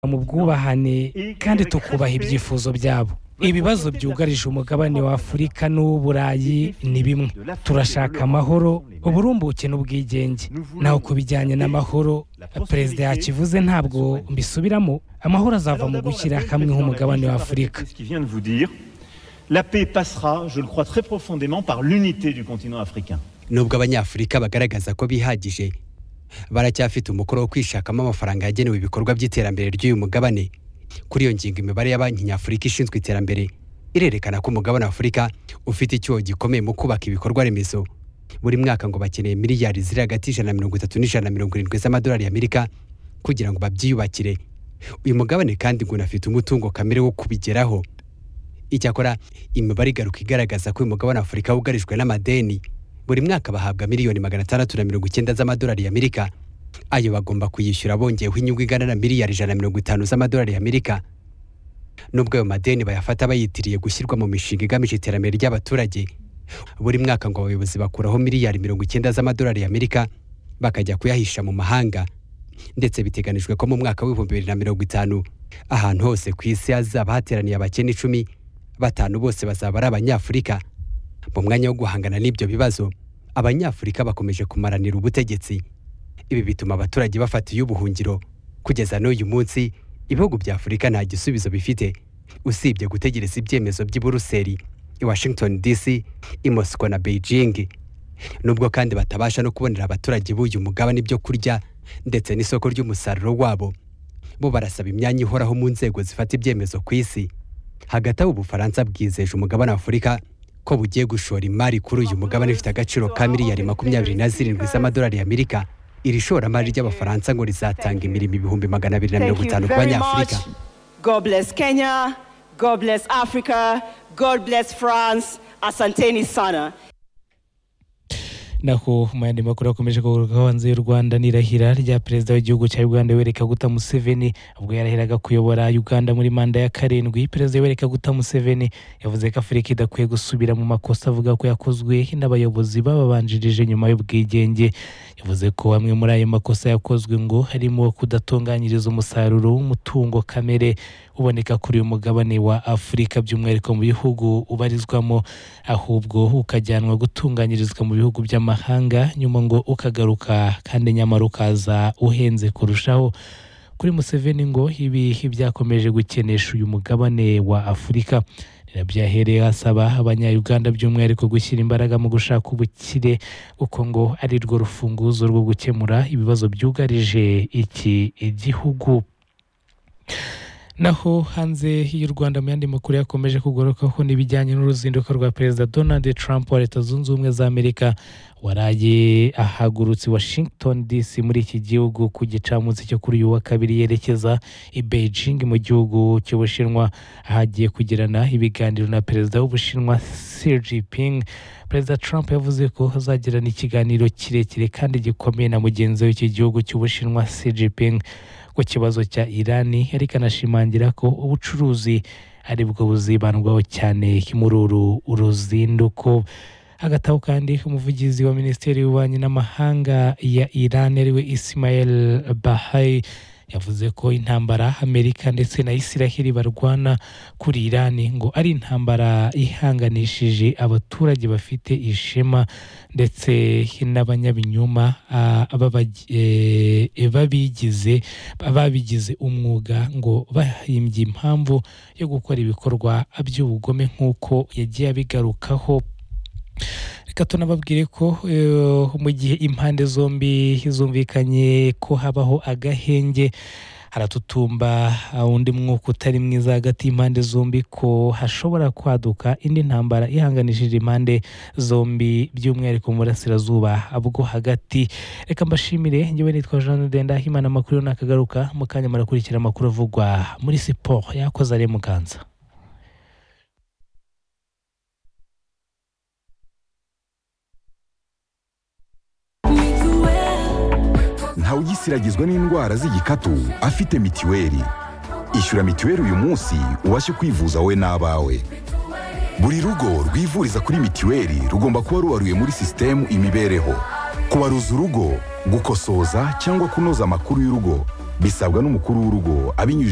mu bwubahane kandi tukubaha ibyifuzo byabo ibibazo byugarije umugabane wa afurika n'uw'uburayi ni bimwe turashaka amahoro uburumbuke n'ubwigenge naho ku bijyanye n'amahoro perezida yakivuze ntabwo mbisubiramo amahoro azava mu gushyira hamwe h'umugabane wa afurika la paix passera, je le crois très profondément, par l'unité du continent africain. nubwo abanyafurika bagaragaza ko bihagije baracyafite umukoro wo kwishakamo amafaranga yagenewe ibikorwa by'iterambere ry'uyu mugabane kuri iyo ngingo imibare ya banki nyafurika ishinzwe iterambere irerekana ko umugabane wa afurika ufite icyuho gikomeye mu kubaka ibikorwa remezo buri mwaka ngo bakeneye miliyari ziri hagati y'ijana na mirongo itatu n'ijana na mirongo irindwi z'amadolari y'amerika kugira ngo babyiyubakire uyu mugabane kandi ngo unafite umutungo kamere wo kubigeraho icyakora imibare igaruka igaragaza ko uyu mugabane wa afurika wugarijwe n'amadeni buri mwaka bahabwa miliyoni magana atandatu na mirongo icyenda z'amadolari y'amerika ayo bagomba kuyishyura bongeyeho inyungu ingana na miliyari ijana na mirongo itanu z'amadolari y'amerika nubwo ayo madeni bayafata bayitiriye gushyirwa mu mishinga igamije iterambere ry'abaturage buri mwaka ngo abayobozi bakuraho miliyari mirongo icyenda z'amadolari y'amerika bakajya kuyahisha mu mahanga ndetse biteganijwe ko mu mwaka w'ibihumbi bibiri na mirongo itanu ahantu hose ku isi hazaba hateraniye abakene icumi batanu bose bazaba ari abanyafurika mu mwanya wo guhangana n'ibyo bibazo abanyafurika bakomeje kumaranira ubutegetsi ibi bituma abaturage bafata iy'ubuhungiro kugeza n'uyu munsi ibihugu bya afurika nta gisubizo bifite usibye gutegereza ibyemezo by'i buruseli i washington dc i moscow na beijing nubwo kandi batabasha no kubonera abaturage b'uyu mugabane ibyo kurya ndetse n'isoko ry'umusaruro wabo bo barasaba imyanya ihoraho mu nzego zifata ibyemezo ku isi hagati aho ubufaransa bwizeje umugabane w'afurika ko bugiye gushora imari kuri uyu mugabane ufite agaciro ka miliyari makumyabiri na zirindwi z'amadolari y'amerika iri shoramari ry'abafaransa ngo rizatanga imirimo ibihumbi magana abiri na mirongo itanu ku banyafurika naho mu yandi makuru akomeje kugaruka hanze y'u rwanda n'irahira rya perezida w'igihugu cya uganda yoweri kaguta museveni ubwo yarahiraga kuyobora uganda muri manda ya karindwi perezida yoweri kaguta museveni yavuze ko afurika idakwiye gusubira mu makosa avuga ko yakozwe n'abayobozi bababanjirije nyuma y'ubwigenge yavuze ko amwe muri ayo makosa yakozwe ngo harimo kudatunganyiriza umusaruro w'umutungo kamere uboneka kuri uyu mugabane wa afurika by'umwihariko mu bihugu ubarizwamo ahubwo ukajyanwa gutunganyirizwa mu bihugu by'amahanga amahanga nyuma ngo ukagaruka kandi nyamara ukaza uhenze kurushaho kuri museveni ngo ibi byakomeje gukenesha uyu mugabane wa afurika nabyahereye asaba abanyayuganda by'umwihariko gushyira imbaraga mu gushaka ubukire kuko ngo ari rwo rufunguzo rwo gukemura ibibazo byugarije iki igihugu naho hanze y'u rwanda mu yandi makuru yakomeje kugarukaho n'ibijyanye n'uruzinduko rwa perezida donald trump wa leta zunze ubumwe za amerika waraye ahagurutse washington dc muri iki gihugu ku gicamunsi cyo kuri uyu wa kabiri yerekeza i beijing mu gihugu cy'ubushinwa ahagiye kugirana ibiganiro na perezida w'ubushinwa xi jinping perezida trump yavuze ko azagirana ikiganiro kirekire kandi gikomeye na mugenzi w'iki gihugu cy'ubushinwa xi jinping ku kibazo cya irani ariko anashimangira ko ubucuruzi ari bwo buzibandwaho cyane muri uru uruzinduko hagati aho kandi umuvugizi wa minisiteri y'ububanyi n'amahanga ya irani ariwe isimayel bahayi yavuze ko intambara amerika ndetse na isiraheli barwana kuri irani ngo ari intambara ihanganishije abaturage bafite ishema ndetse n'abanyabinyoma babigize babigize umwuga ngo bahimbye impamvu yo gukora ibikorwa by'ubugome nk'uko yagiye abigarukaho reka tunababwire ko mu gihe impande zombi zumvikanye ko habaho agahenge haratutumba undi mwuka utari mwiza hagati y'impande zombi ko hashobora kwaduka indi ntambara ihanganishije impande zombi by'umwihariko mu burasirazuba bwo hagati reka mbashimire ngewe nitwa jean ndendahimana amakuru nakagaruka mu kanya murakurikira amakuru avugwa muri siporo yakoze ari muganza ntawe ugisiragizwa n'indwara z'igikatu afite mitiweli ishyura mitiweli uyu munsi ubashe kwivuza wowe n'abawe buri rugo rwivuriza kuri mitiweli rugomba kuba rubaruye muri sisitemu imibereho kubaruza urugo gukosoza cyangwa kunoza amakuru y'urugo bisabwa n'umukuru w'urugo abinyujije